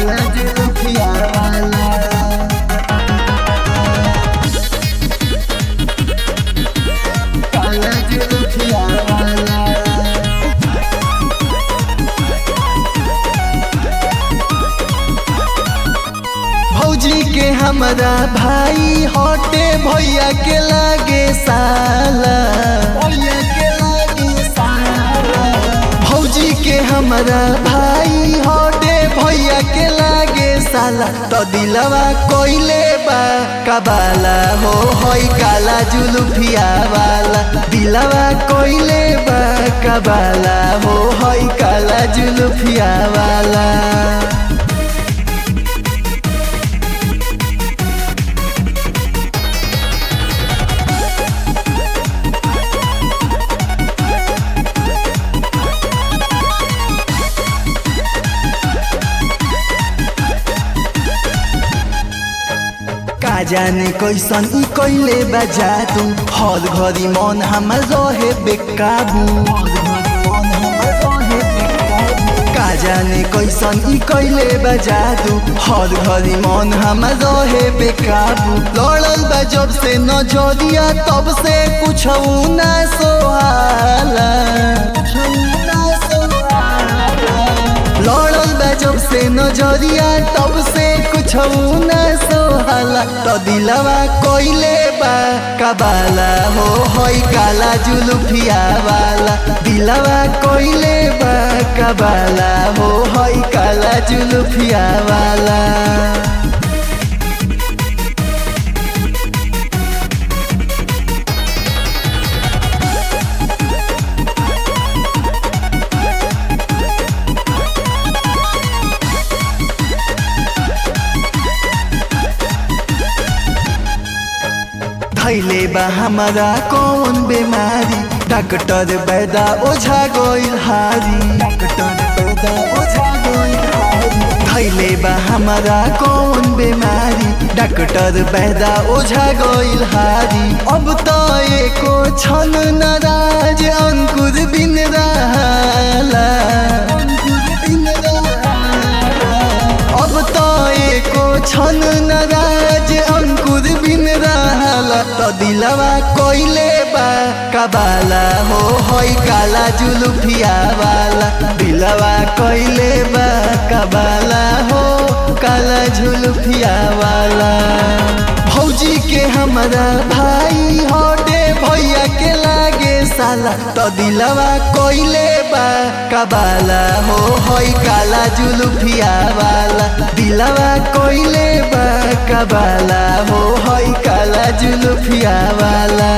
काला जुल्फिया वाला काला जुल्फिया वाला भौजी के हमारा भाई हटे भैया के लागे साला भैया के लागे साला भौजी के हमारा भाई हटे भैया के लागे साला तो दिलवा कोइले बा कबाला हो होई काला जुलुफिया वाला दिलवा कोइले बा कबाला हो होई काला जुलुफिया वाला का जाने कैसन ई कैले बजा तू हर घरी मन हमर रहे बेकाबू का जाने कैसन ई कैले बजा तू हर घरी मन हमर रहे बेकाबू लड़ल बा जब से नजरिया तब से कुछ ना सोहाला लड़ल बा जब से नजरिया तब से कुछ ना सोहाला तो दिलवा कोइले बा कबाला हो होई काला जुलुफिया वाला दिलवा कोइले बा कबाला हो होई काला जुलुफिया वाला धैले बा हमारा कौन बीमारी डॉक्टर बैदा ओझा गोइल हारी डॉक्टर बैदा ओझा गोइल हारी धैले बा हमारा कौन बीमारी डॉक्टर बैदा ओझा गोइल हारी अब तो एको छन नाराज अंकुर बिन रहाला अब तो एको छन नाराज अंकुर बिन रहाला तो दिलवा कोइले बा कबाला हो होई काला जुलुफिया वाला दिलवा कोइले बा कबाला हो काला जुलुफिया वाला भौजी के हमारा भाई हटे भैया के लागे साला तो दिलवा कोइले बा कबाला हो होई काला जुलुफिया वाला दिलवा कोइले बा कबाला हो होई काला जुलुफिया वाला